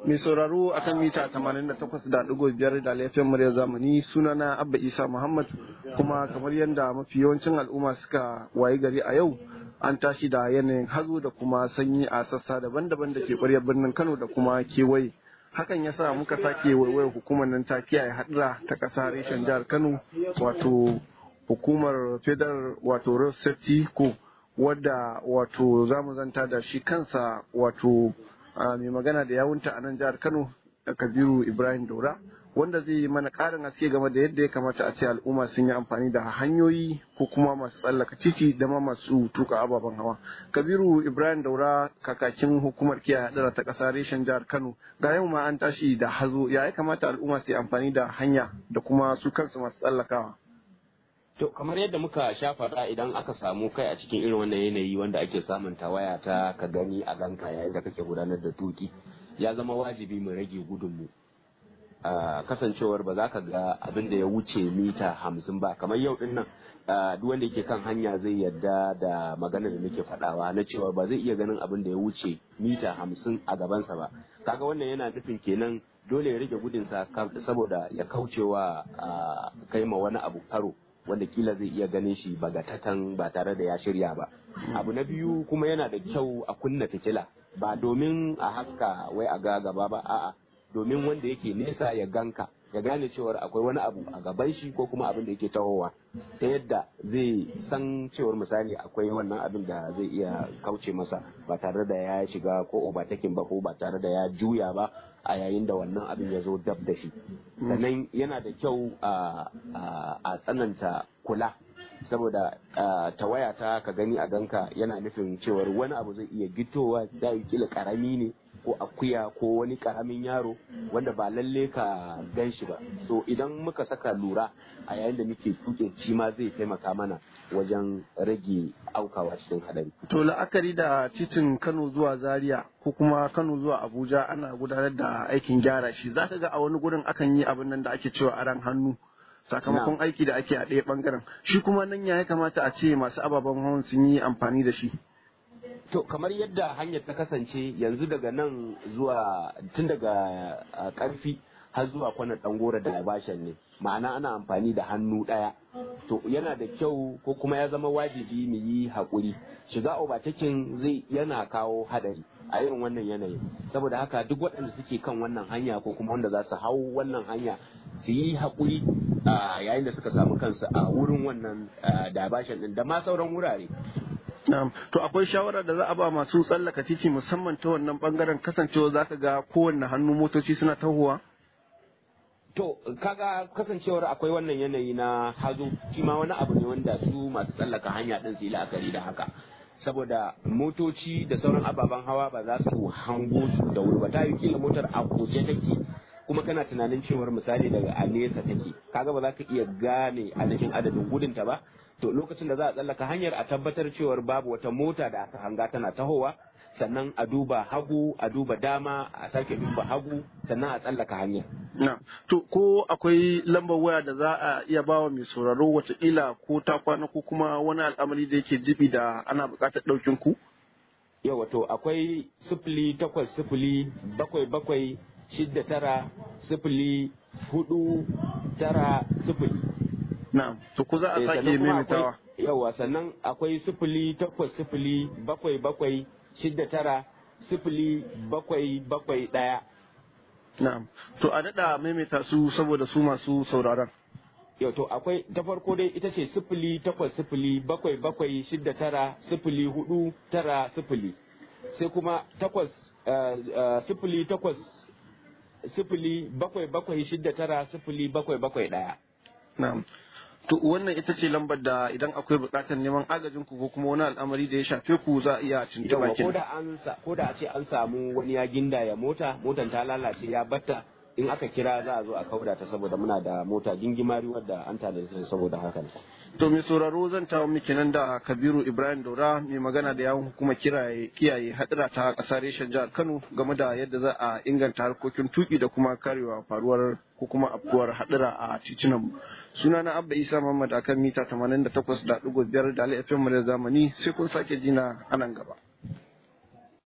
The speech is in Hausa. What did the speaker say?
mai sauraro akan mita 88.5 da laifin murya zamani sunana abba isa muhammad kuma kamar yadda mafi yawancin al'umma suka wayi gari a yau an tashi da yanayin hazo da kuma sanyi a sassa daban-daban da ke ƙwaryar birnin kano da kuma kewaye hakan ya sa muka sake waiwayar hukumar nan ta kiyaye hadura ta ƙasa reshen jihar kano wato hukumar federal wato road safety ko wadda wato zamu zanta da shi kansa wato mai magana da yawunta a nan jihar kano kabiru ibrahim daura wanda zai yi mana ƙarin haske game da yadda ya kamata a ce al'umma sun yi amfani da hanyoyi ko kuma masu tsallaka titi da ma masu tuka ababen hawa kabiru ibrahim daura kakakin hukumar kiyaye hadara ta ƙasa reshen jihar kano ga yau ma an tashi da hazo ya ya kamata al'umma su yi amfani da hanya da kuma su kansu masu tsallakawa To kamar yadda muka sha faɗa idan aka samu kai a cikin irin wannan yanayi wanda ake samun tawaya ta ka gani a ganka yayin da kake gudanar da tuki ya zama wajibi mu rage gudunmu. kasancewar ba za ka ga abin da ya wuce mita hamsin ba kamar yau din nan duk wanda yake kan hanya zai yarda da magana da muke faɗawa na cewa ba zai iya ganin abin da ya wuce mita hamsin a gabansa ba kaga wannan yana nufin kenan dole ya rage gudunsa saboda ya kaucewa kai ma wani abu karo wanda kila zai iya ganin shi bagatatan ba tare da ya shirya ba abu na biyu kuma yana da kyau a kunna fitila ba domin a haska wai a ga gaba ba a'a domin wanda yake nesa ya ganka ya gane cewar akwai wani abu a gaban shi ko kuma abin da yake tahowa ta yadda zai san cewar misali akwai wannan abin da zai iya kauce masa ba tare da ya shiga ko obatakin ba ko ba tare da ya juya ba a yayin da wannan abin ya zo dab da shi sannan yana da kyau a tsananta kula saboda tawaya ta ka gani a ganka yana nufin cewar wani abu zai iya gitowa da kila karami ne ko akuya ko wani karamin yaro wanda ba lalle ka gan shi ba so idan muka saka lura a yayin da muke tuke ci ma zai taimaka mana wajen rage aukawa cikin hadari. To la'akari da titin Kano zuwa Zaria ko kuma Kano zuwa Abuja ana gudanar da aikin gyara shi zaka ga a wani gurin akan yi abin nan da ake cewa aran hannu sakamakon aiki da ake a ɗaya bangaren shi kuma nan ya kamata a ce masu ababen hawan sun yi amfani da shi. To kamar yadda hanyar ta kasance yanzu daga nan zuwa tun daga karfi har zuwa kwanan ɗangora da labashan ne ma'ana ana amfani da hannu ɗaya to yana da kyau ko kuma ya zama wajibi mu yi haƙuri shiga obatakin zai yana kawo haɗari a irin wannan yanayin saboda haka duk waɗanda suke kan wannan hanya ko kuma wanda za su hau wannan hanya su yi haƙuri yayin da suka samu kansu a wurin wannan dabashin ɗin da ma sauran wurare Na'am. To akwai shawara da za a ba masu tsallaka titi musamman ta wannan bangaren kasancewa za ka ga kowanne hannu motoci suna tahowa? To kaga kasancewar akwai wannan yanayi na hazo shi ma wani abu ne wanda su masu tsallaka hanya ɗin su yi la'akari da haka. Saboda motoci da sauran ababen hawa ba za su hango su da wuri ba ta yi kila motar a goje take kuma kana tunanin cewar misali daga a nesa take kaga ba za ka iya gane ainihin adadin gudunta ba to lokacin da za a tsallaka hanyar a tabbatar cewar babu wata mota da aka hanga tana tahowa sannan a duba hagu a duba dama a sake duba hagu sannan a tsallaka hanyar. Na, to ko akwai lambar waya da za a iya bawa mai sauraro watakila ko ta kwana ko kuma wani al'amari da yake jibi da ana buƙatar ɗaukin ku? Yau wato akwai sifili takwas sifili bakwai bakwai shidda tara sifili hudu tara sifili. Na'am, to ku za a sake maimaitawa. Yawa sannan akwai sifili takwas sifili bakwai bakwai shidda tara sifili bakwai bakwai ɗaya. Na'am, to a daɗa maimaita su saboda su masu sauraron. Yau to akwai ta farko dai ita ce sifili takwas sifili bakwai bakwai shidda tara sifili hudu tara sifili. Sai kuma takwas sifili takwas sifili bakwai bakwai shidda tara sifili bakwai bakwai ɗaya. Na'am. To wannan ita ce lambar da idan akwai buƙatar neman agajin ku ko kuma wani al'amari da ya shafe ku za a iya tuntuɓa ko da an ko da a ce an samu wani ya ginda ya mota motan ta lalace ya batta in aka kira za a zo a kauda ta saboda muna da mota gingimari wadda an tada ta saboda hakan. To mai sauraro zan tawo miki nan da Kabiru Ibrahim Daura mai magana da yawon hukumar kiyaye hadira ta ƙasar reshen jihar Kano game da yadda za a inganta harkokin tuki da kuma karewa faruwar ko kuma afkuwar hadira a titunan sunana Abba Isa Muhammad akan mita 88.5 da Ali FM da zamani sai kun sake jina a nan gaba.